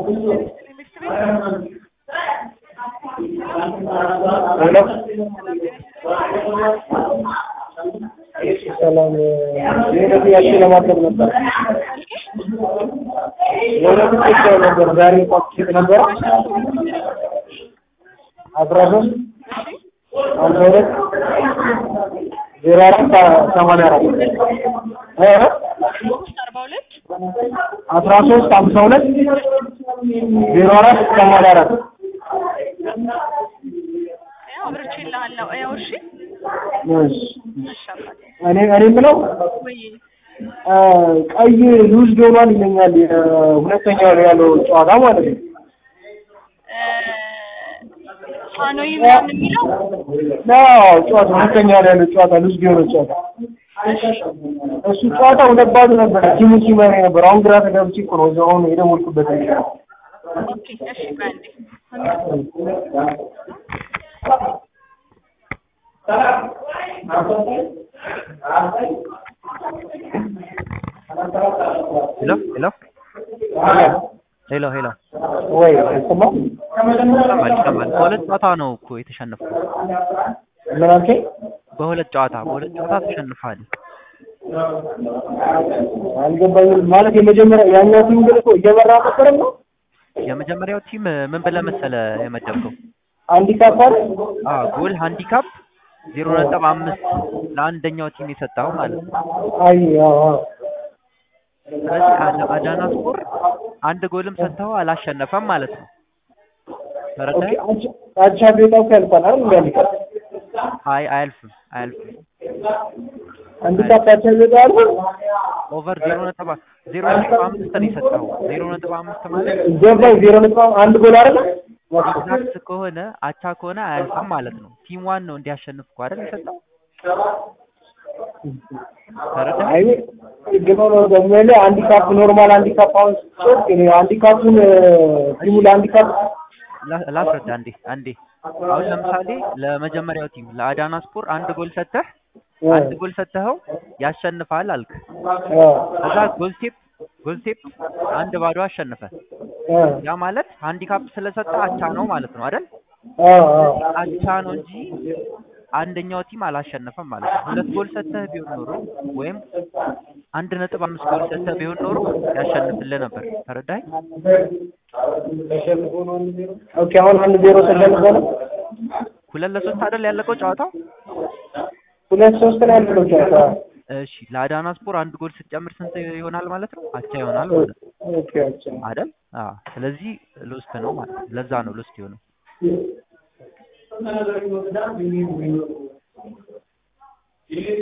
ሰላም የሆነ ጥያቄ ለማቅረብ ነበር። የሆነ ጥያቄ ነበር። ዛሬ ፓኬት ነበር አስራ ሶስት አምሳ ሁለት ዜሮ አራት ሰማንያ አራት አስራ ሶስት አምሳ ሁለት ዜሮ አራት ሰማንያ አራት አብርቼልሃለሁ። ያው እሺ፣ እሺ እሺ አባቴ። እኔ እኔ የምለው ወይ ቀይ ሉዝ ዶኗል ይለኛል። ሁለተኛው ላይ ያለው ጨዋታ ማለት ነው። ፋኖይ ምናምን የሚለው አዎ ጨዋታ ሁለተኛው ላይ ያለው ጨዋታ ሉዝ ዶኖ ጨዋታ እሱ ጨዋታ ሁለት ባዶ ነበር። ቲሙ ሲመራ ነበር። አሁን ግራ ተጋብቼ እኮ ነው እዛው አሁን የደወልኩበት። ኦኬ፣ እሺ፣ በአንዴ ሄሎ ሄሎ ሄሎ ሄሎ ወይ አይሰማም? ይሰማል ይሰማል። በሁለት ጨዋታ ነው እኮ የተሸነፍኩት። ምን አልከኝ? በሁለት ጨዋታ በሁለት ጨዋታ ተሸንፋል። አልገባኝም። ማለት የመጀመሪያ ያኛው ቲም ግን እኮ እየመራ ነበርም ነው የመጀመሪያው ቲም ምን ብለህ መሰለህ የመደብከው? ሃንዲካፕ አይደል? አዎ ጎል ሃንዲካፕ ዜሮ ነጥብ አምስት ለአንደኛው ቲም የሰጠኸው ማለት ነው። አይ አዎ አዎ ስለዚህ አዳ- አዳና ስፖር አንድ ጎልም ሰጥተኸው አላሸነፈም ማለት ነው። ኦኬ ተረዳኸኝ? አቻ- አቻ ቤታው ያልፋል አይደል? እንደ ሃንዲካፕ አይ አያልፍም አያልፍም። ሃንዲካፕ አቻ ቤታው ያልፋል። ኦቨር ዜሮ ነጥብ አ- ዜሮ ነጥብ አምስት ነው የሰጠኸው። ዜሮ ነጥብ አምስት ማለት ገባኝ። ዜሮ ነጥብ አንድ ጎል አይደል? ኤግዛክት ከሆነ አቻ ከሆነ አያልፍም ማለት ነው። ቲም ዋን ነው እንዲያሸንፍ እኮ አይደል የሰጠው? ተረዳኸኝ? አይ ግን ነው ደግሞ ያለ ሃንዲካፕ ኖርማል ሃንዲካፕ አሁን ሶስት እኔ ሃንዲካፑን ቲሙ ለሃንዲካፕ ላ- ላስረዳ አንዴ አንዴ። አሁን ለምሳሌ ለመጀመሪያው ቲም ለአዳና ስፖር አንድ ጎል ሰጥተህ አንድ ጎል ሰጥተኸው ያሸንፋል አልክ። ከዛ ጎልቴፕ ጎልቴፕ አንድ ባዶ አሸነፈ። ያ ማለት ሃንዲካፕ ስለሰጠ አቻ ነው ማለት ነው አይደል? አቻ ነው እንጂ አንደኛው ቲም አላሸነፈም ማለት ነው። ሁለት ጎል ሰጥተህ ቢሆን ኖሮ ወይም አንድ ነጥብ አምስት ጎል ሰጥተህ ቢሆን ኖሮ ያሸንፍልህ ነበር። ተረዳኸኝ? ኦኬ አሁን አንድ ዜሮ ተሸንፎ ነው ሁለት ለሶስት አይደል ያለቀው ጨዋታው? ሁለት ሶስት ነው ያለው ጨዋታ። እሺ ለአዳና ስፖር አንድ ጎል ስትጨምር ስንት ይሆናል ማለት ነው? አቻ ይሆናል ማለት ነው ኦኬ አቻ አይደል? አዎ። ስለዚህ ሎስት ነው ማለት ነው። ለዛ ነው ሎስት የሆነው።